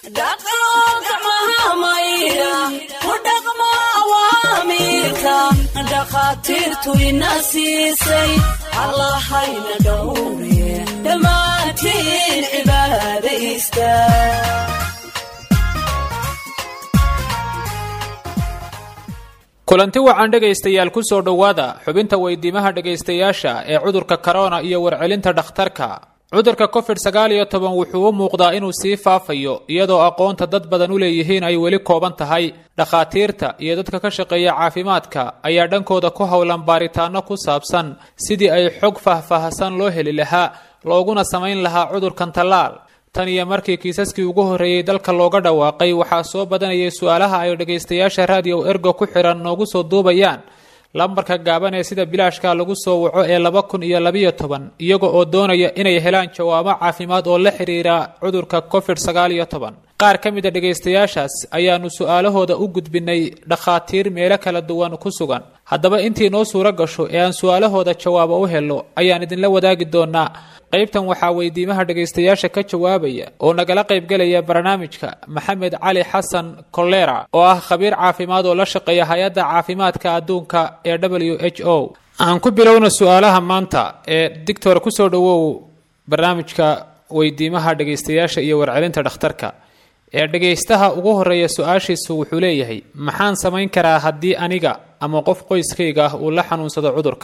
dhaqo gacmaha maydha ku dhaqmo awaamiirka dhakhaatiirtu ina siisay allahayna dhowre dhammaantiin cibaadaysta kulanti wacan dhegaystayaal ku soo dhowaada xubinta weydiimaha dhegaystayaasha ee cudurka korona iyo warcelinta dhakhtarka cudurka covid sagaal iyo toban wuxuu u muuqdaa inuu sii faafayo iyadoo aqoonta dad badan u leeyihiin ay weli kooban tahay dhakhaatiirta iyo dadka ka shaqeeya caafimaadka ayaa dhankooda ku howlan baaritaano ku saabsan sidii ay xog faahfaahsan loo heli lahaa looguna samayn lahaa cudurkan tallaal tan iyo markii kiisaskii ugu horreeyey dalka looga dhawaaqay waxaa soo badanayay su-aalaha ay dhegaystayaasha raadiyo ergo ku xidhan noogu soo duubayaan lambarka gaaban ee sida bilaashka lagu soo waco ee laba kun iyo labiyo toban iyaga oo doonaya inay helaan jawaabo caafimaad oo la xidhiira cudurka covid sagaal iyo toban qaar ka mid a dhegaystayaashaas ayaanu su-aalahooda u gudbinay dhakhaatiir meelo kala duwan ku sugan haddaba intii noo suuro gasho ee aan su-aalahooda jawaabo u helo ayaan idinla wadaagi doonaa qaybtan waxaa weydiimaha dhegaystayaasha ka jawaabaya oo nagala qaybgelaya barnaamijka maxamed cali xasan kolera oo ah khabiir caafimaad oo la shaqeeya hay-adda caafimaadka adduunka ee w h o aan ku bilowna su-aalaha maanta ee dictor kusoo dhowow barnaamijka weydiimaha dhegaystayaasha iyo warcelinta dhakhtarka ee dhegaystaha ugu horeeya su-aashiisu wuxuu leeyahay maxaan samayn karaa haddii aniga ama qof qoyskayga ah uu la xanuunsado cudurka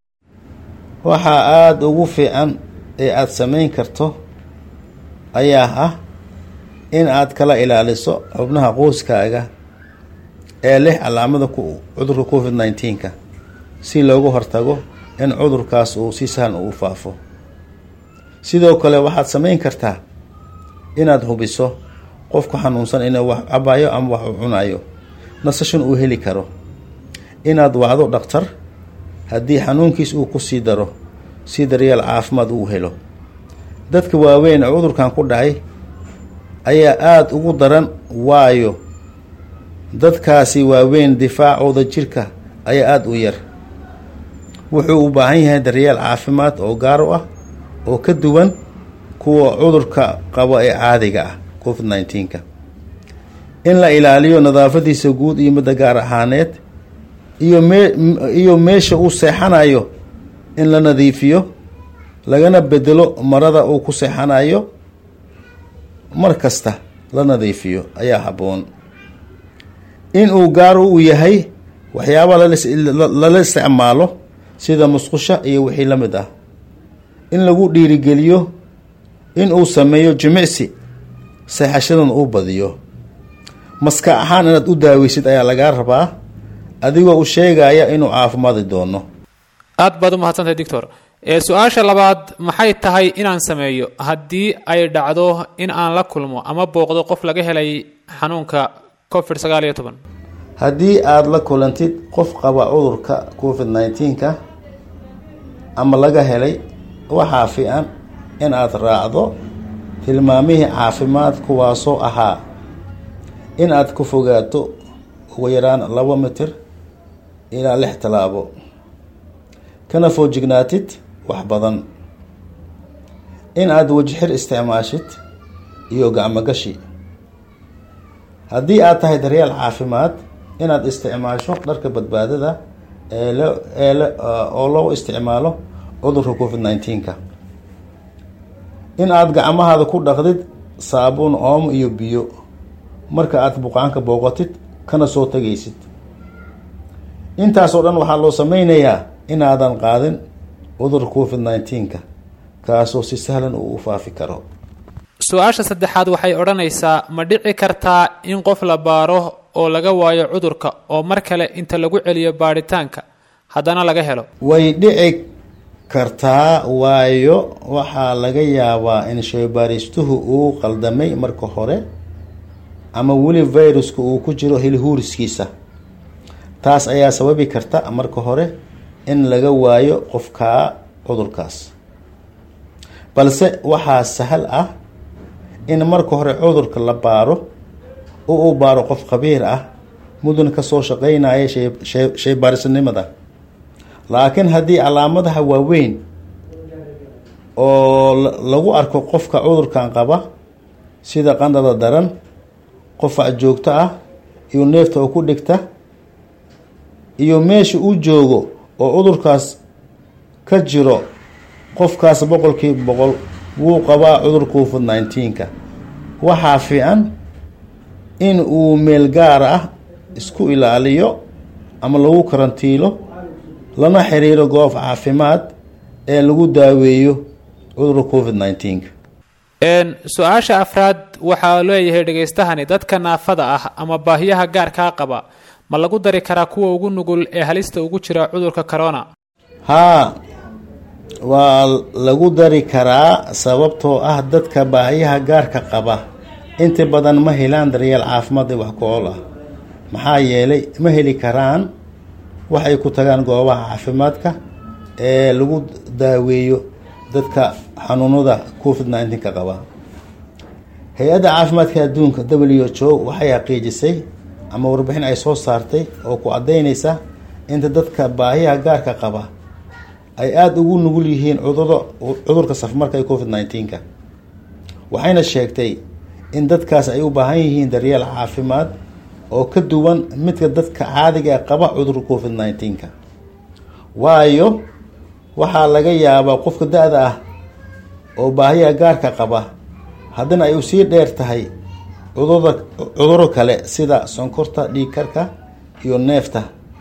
waxaa aada ugu fiican ee aada samayn karto ayaa ah in aad kala ilaaliso xubnaha qoyskaaga ee leh calaamada cudurka covid nneteen-ka si loogu hortago in cudurkaas uu si sahlan uu faafo sidoo kale waxaad samayn kartaa inaad hubiso qofku xanuunsan inuu wax cabayo ama wax uu cunayo nasashan uu heli karo inaad wacdo dhakhtar haddii xanuunkiis uu ku sii daro si daryeel caafimaad uu helo dadka waaweyn ee cudurkan ku dhacay ayaa aada ugu daran waayo dadkaasi waaweyn difaacooda jirka ayaa aada u yar wuxuu u baahan yahay daryeel caafimaad oo gaar u ah oo ka duwan kuwa cudurka qabo ee caadiga ah covid nneteen-ka in la ilaaliyo nadaafadiisa guud iyo midda gaar ahaaneed iyo mee iyo meesha uu seexanayo in la nadiifiyo lagana bedelo marada uu ku seexanayo mar kasta la nadiifiyo ayaa habboon in uu gaar u yahay waxyaaba lala isticmaalo sida musqusha iyo wixii la mid ah in lagu dhiirigeliyo in uu sameeyo jimicsi seexashadan uu badiyo maska ahaan inaad u daaweysid ayaa lagaa rabaa adigoo u sheegaya inuu caafimaadi doono aad baad u mahadsantahay doctor ee su-aasha labaad maxay tahay inaan sameeyo haddii ay dhacdo in aan la kulmo ama booqdo qof laga helay xanuunka covid sagaal iyo toban haddii aada la kulantid qof qaba cudurka covid nneteen-ka ama laga helay waxaa fiican in aada raacdo tilmaamihii caafimaad kuwaasoo ahaa in aad ku fogaato ugu yaraan laba mitir ilaa lix tallaabo kana foojignaatid wax badan in aad wajixir isticmaashid iyo gacmogashi haddii aad tahay daryeel caafimaad inaad isticmaasho dharka badbaadada ee oo loo isticmaalo cudurka covid nneteen-ka in aada gacmahaada ku dhaqdid saabuun oomo iyo biyo marka aada buqaanka booqatid kana soo tegaysid intaasoo dhan waxaa loo sameynayaa inaadan qaadin cudurka covid nneteen-ka kaasoo si sahlan uu u faafi karo su-aasha saddexaad waxay odhanaysaa ma dhici kartaa in qof la baaro oo laga waayo cudurka oo mar kale inta lagu celiyo baadhitaanka haddana laga helo way dhici kartaa waayo waxaa laga yaabaa in shaybaaristuhu uu qaldamay marka hore ama weli viruska uu ku jiro hilhuuriskiisa taas ayaa sababi karta marka hore in laga waayo qofkaa cudurkaas balse waxaa sahal ah in marka hore cudurka la baaro oo uu baaro qof khabiir ah mudun kasoo shaqeynaya shaybaarisanimada laakiin haddii calaamadaha waaweyn oo lagu arko qofka cudurkan qaba sida qandhada daran qofac joogto ah iyo neefta oo ku dhigta iyo meesha uu joogo oo cudurkaas ka jiro qofkaas boqolkiiba boqol wuu qabaa cudur covid nineteenka waxaa fiican in uu meel gaar ah isku ilaaliyo ama lagu karantiilo lana xiriiro goob caafimaad ee lagu daaweeyo cudurka covid nineteenka su-aasha afraad waxaa leeyahay dhegaystahani dadka naafada ah ama baahiyaha gaarkaa qaba ma lagu dari karaa kuwa ugu nugul ee halista ugu jira cudurka corona haa waa lagu dari karaa sababtoo ah dadka baahiyaha gaarka qaba inta badan ma helaan daryeel caafimaad ee wax ku-ool ah maxaa yeelay ma heli karaan waxay ku tagaan goobaha caafimaadka ee lagu daaweeyo dadka xanuunada covid nineteenka qaba hay-adda caafimaadka adduunka w h o waxay xaqiijisay ama warbixin ay soo saartay oo ku caddaynaysa inta dadka baahiyaha gaarka qaba ay aada ugu nugul yihiin cuduro cudurka safmarka ee covid nineteenka waxayna sheegtay in dadkaas ay u baahan yihiin daryeel caafimaad oo ka duwan midka dadka caadiga ee qaba cudurka covid nineteenka waayo waxaa laga yaabaa qofka da-da ah oo baahiyaha gaarka qaba haddana ay usii dheer tahay cudurda cuduro kale sida sonkorta dhiigkarka iyo neefta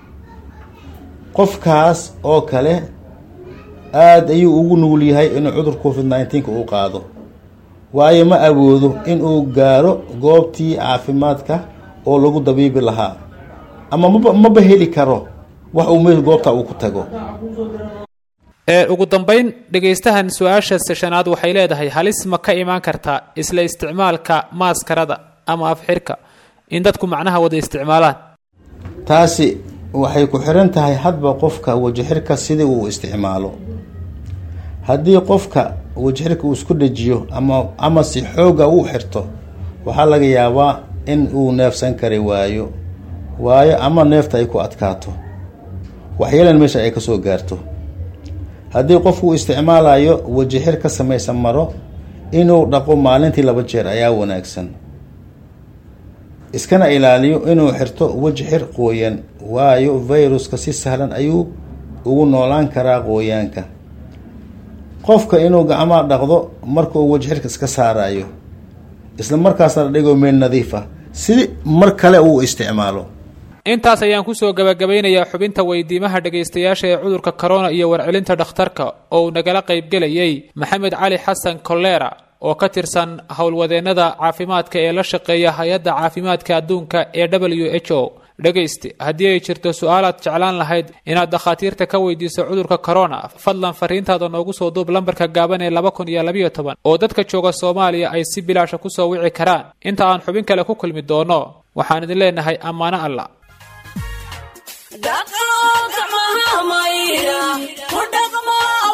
qofkaas oo kale aada ayuu ugu nugul yahay inuu cudur covid nineteenka uu qaado waayo ma awoodo inuu gaaro goobtii caafimaadka oo lagu dabiibi lahaa ama maba maba heli karo wax uu meel goobta uu ku tago ugu dambeyn dhegaystahan su-aasha shanaad waxay leedahay halis ma ka imaan kartaa isla isticmaalka maaskarada ama afxirka in dadku macnaha wada isticmaalaan taasi waxay ku xiran tahay hadba qofka wajixirka sidii uu isticmaalo haddii qofka wajixirka uu isku dhajiyo ama ama si xooga uu xirto waxaa laga yaabaa in uu neefsan kari waayo waayo ama neefta ay ku adkaato waxyeelan meesha ay kasoo gaarto haddii qofku uu isticmaalayo wajixir ka samaysan maro inuu dhaqo maalintii laba jeer ayaa wanaagsan iskana ilaaliyo inuu xirto wajixir qooyan waayo viruska si sahlan ayuu ugu noolaan karaa qooyaanka qofka inuu gacmaha dhaqdo marka uu wajixirka iska saarayo isla markaasna dhigo meel nadiif ah si mar kale uu isticmaalo intaas ayaan kusoo gabagabeynayaa xubinta weydiimaha dhegaystayaasha ee cudurka corona iyo warcelinta dhakhtarka oo uu nagala qaybgelayay maxamed cali xasan kolera oo ka tirsan howlwadeennada caafimaadka ee la shaqeeya hay-adda caafimaadka adduunka ee w h o dhegayste haddii ay jirto su-aalaad jeclaan lahayd inaad dakhaatiirta ka weydiiso cudurka corona fadlan fariintaada noogu soo duub lambarka gaaban ee laba kun iyo labayo toban oo dadka jooga soomaaliya ay si bilaasha kusoo wici karaan inta aan xubin kale ku kulmi doono waxaan idin leenahay ammaano alla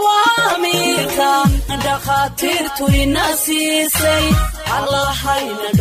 dhakhaatiirtu ina siisay allahayna